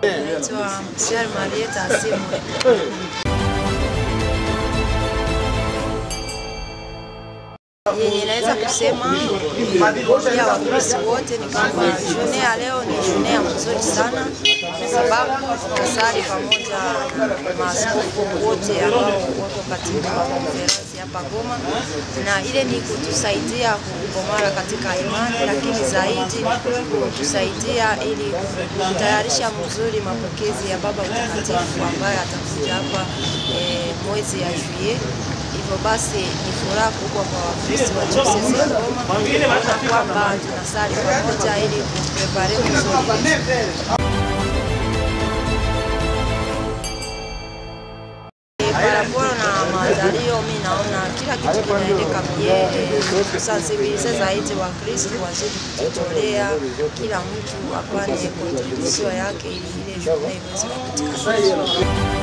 Naitwa Msichana Marieta Asimwe. yenye naweza kusema ya Wakristo wote ni kwamba june ya leo ni june ya mzuri sana, kwa sababu tutasali pamoja na maaskofu wote ambao wako katika konferensi hapa Goma, na ile ni kutusaidia kukomara katika imani, lakini zaidi kutusaidia ili kutayarisha mzuri mapokezi ya Baba Mtakatifu ambaye atakuja hapa eh, mwezi ya juillet hivyo basi ni furaha kubwa kwa Wakristo wa Diocese ya Goma kuona kwamba tunasali pamoja ili kuprepare vizuri. Paraporo na maandalio, mi naona kila kitu kinaendeka bie, kusansibilize zaidi Wakristo wazidi kujitolea, kila mtu apane kontribusio yake ili ile jumuiya iweze kupatikana.